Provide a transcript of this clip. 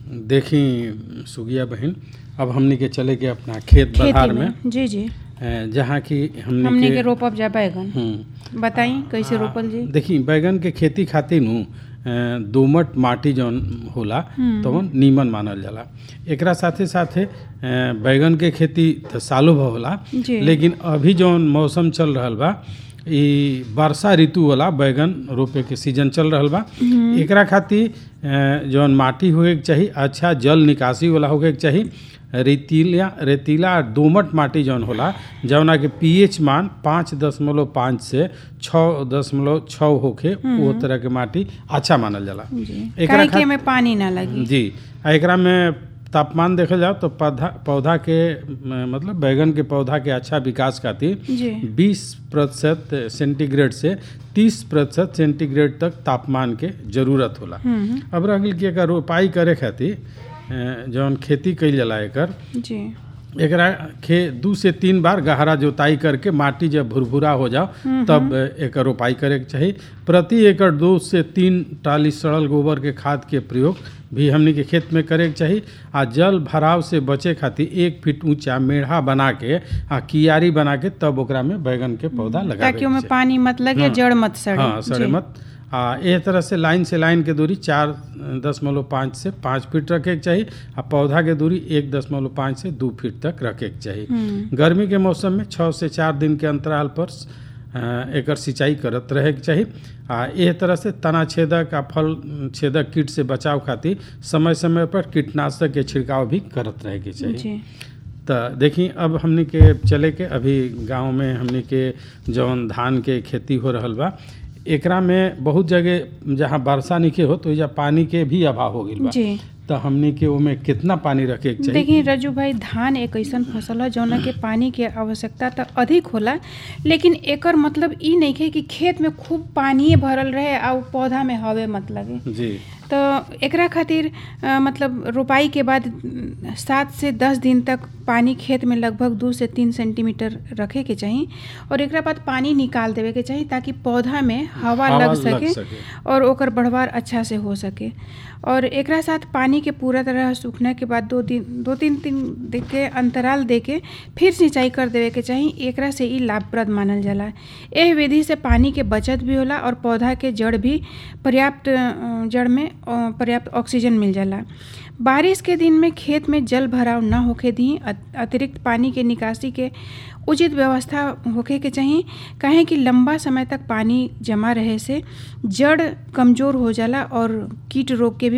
देखी सुगिया बहन अब हमनी के चले के अपना खेत बधार खेती में में जी जी अ, जहाँ की हमनी हमनी के के रोपब जा बैगन हम्म, बताई कैसे रोपल जी देखी बैगन के खेती खातिर नु अ, दोमट माटी जौन होला तवन नीमन मानल जाला एकरा साथे साथे अ, बैगन के खेती त सालों भर होला जी। लेकिन अभी जौन मौसम चल रहल बा ई वर्षा ऋतु वाला बैगन रोपे के सीजन चल रहल बा एकरा खातिर अ, जौन माटी होए के चाही अच्छा जल निकासी वाला होए के चाही रेतीला रेतीला आ दोमट माटी जौन होला जौना के पीएच मान पाँच दशमलव पाँच से छः दशमलव छः होके वो तरह के माटी अच्छा मानल जाला जी एकरा काहे कि खात- एमे पानी ना लगी जी आ एकरा में तापमान देखल जाओ तो पौधा पौधा के म, मतलब बैगन के पौधा के अच्छा विकास खातिर जी 20 प्रतिशत सेंटीग्रेड से 30 प्रतिशत सेंटीग्रेड तक तापमान के जरूरत होला हम्म अब रह गेल कि एकर रोपाई करे खातिर अ, जौन खेती कइल जाला एकर जी एकरा खे दू से तीन बार गहरा जोताई करके माटी जब भुरभुरा हो जाओ तब एकर रोपाई करे के चाही प्रति एकड़ दो से तीन टाली सड़ल गोबर के खाद के प्रयोग भी हमनी के खेत में करे के चाही आ जल भराव से बचे खातिर एक फीट ऊंचा मेढ़ा बना के आ कियारी बना के तब ओकरा में बैगन के पौधा लगावे ताकि के ओमे चाही। पानी मत लगे हाँ। जड़ मत सड़े हाँ सड़े जी। मत आ एह तरह से लाइन से लाइन के दूरी चार दशमलव पाँच से पाँच फीट रखे के चाही आ पौधा के दूरी एक दशमलव पाँच से दू फीट तक रखे के चाही हम्म गर्मी के मौसम में छः से चार दिन के अंतराल पर अ, एकर सिंचाई करत रहे के चाही आ एह तरह से तना छेदक आ फल छेदक कीट से बचाव खातिर समय समय पर कीटनाशक के छिड़काव भी करत रहे के चाही जी तो देखी अब हमनी के चले के अभी गांव में हमनी के जौन धान के खेती हो रहल बा एकरा में बहुत जगह जहाँ वर्षा नइखे हो तो एजा पानी के भी अभाव हो गइल बा जी तो हमनी के ओमे कितना पानी रखे के चाहिए देखिए रजू भाई धान एक ऐसन फसल है जौना के पानी के आवश्यकता तो अधिक होला लेकिन एकर मतलब ई नहीं है कि खेत में खूब पानी भरल रहे आ उ पौधा में हवे मत लगे जी तो एकरा खातिर अ, मतलब रोपाई के बाद अम, सात से दस दिन तक पानी खेत में लगभग दू से तीन सेंटीमीटर रखे के चाही और एकरा बाद पानी निकाल देवे के चाही ताकि पौधा में हवा, हवा लग लग सके, सके। और ओकर बढ़वार अच्छा से हो सके और एकरा साथ पानी के पूरा तरह सूखने के बाद दो दिन दो तीन दिन दे के अंतराल दे के फिर सिंचाई कर देवे के चाही एकरा से ई लाभप्रद मानल जाला एह विधि से पानी के बचत भी होला और पौधा के जड़ भी पर्याप्त अ, जड़ में अ, पर्याप्त ऑक्सीजन मिल जाला बारिश के दिन में खेत में जल भराव न होखे दी अत- अतिरिक्त पानी के निकासी के उचित व्यवस्था होखे के चाही काहे कि लंबा समय तक पानी जमा रहे से जड़ कमज़ोर हो जाला और कीट रोग के भी